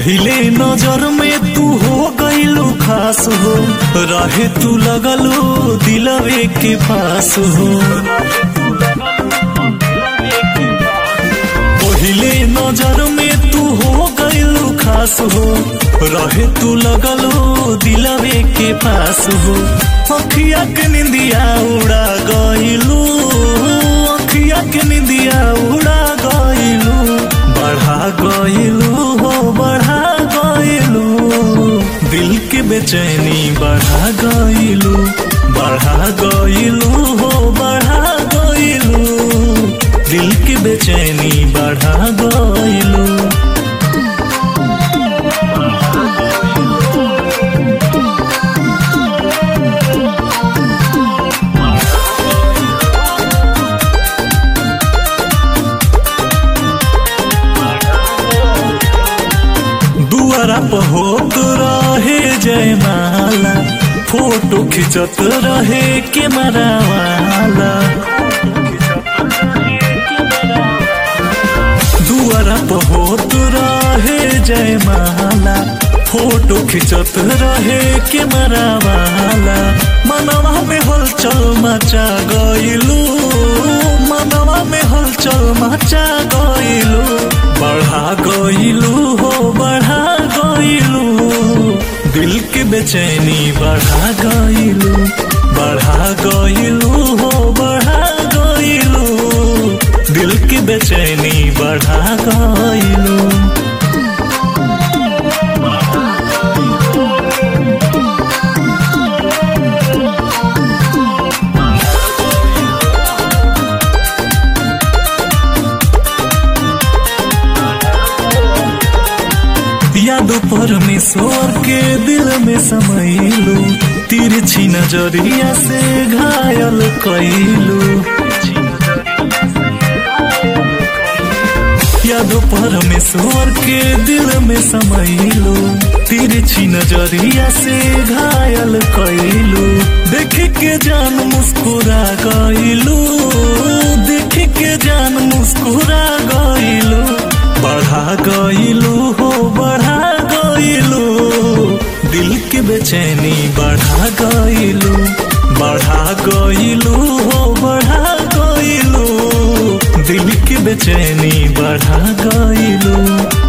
पहिले नजर में तू हो गईलू खास हो रहे तू लगलू दिलवे के पास हो पहिले नजर में तू हो गईलू खास हो रहे तू लगलू दिलवे के पास हो अखिया के निंदिया उड़ा गईलू अखिया के निंदिया उड़ा गईलू बढ़ा गईलू हो बढ़ा गईलू दिल के बेचैनी बढ़ा गईलू बढ़ा गईलू हो बढ़ा गईलू दिल की बेचैनी बढ़ा गईलू दुआरा पर होत रहे जयमाला फोटो खिंचत रहे कैमरा वाला दुआरा पर होत रहे जयमाला फोटो खिंचत रहे कैमरा वाला मनवा में हलचल मचा गईलू मनवा में हलचल मचा गईलू बढ़ा गईलू हो बढ़ा गईलू दिल के बेचैनी बढ़ा गईलू बढ़ा गईलू हो बढ़ा गईलू दिल की बेचैनी बढ़ा गईलू याद परमेश्वर के दिल में समैलू तिरछी नजरिया से घायल कैलू याद परमेश्वर के दिल में समैलू तिरछी नजरिया से घायल कैलू देख के जान मुस्कुरा गईलू देख के जान मुस्कुरा गईलू बढ़ा गईलू हो बढ़ा गईलू दिल के बेचैनी बढ़ा गईलू बढ़ा गईलू हो बढ़ा गईलू दिल की बेचैनी बढ़ा गईलू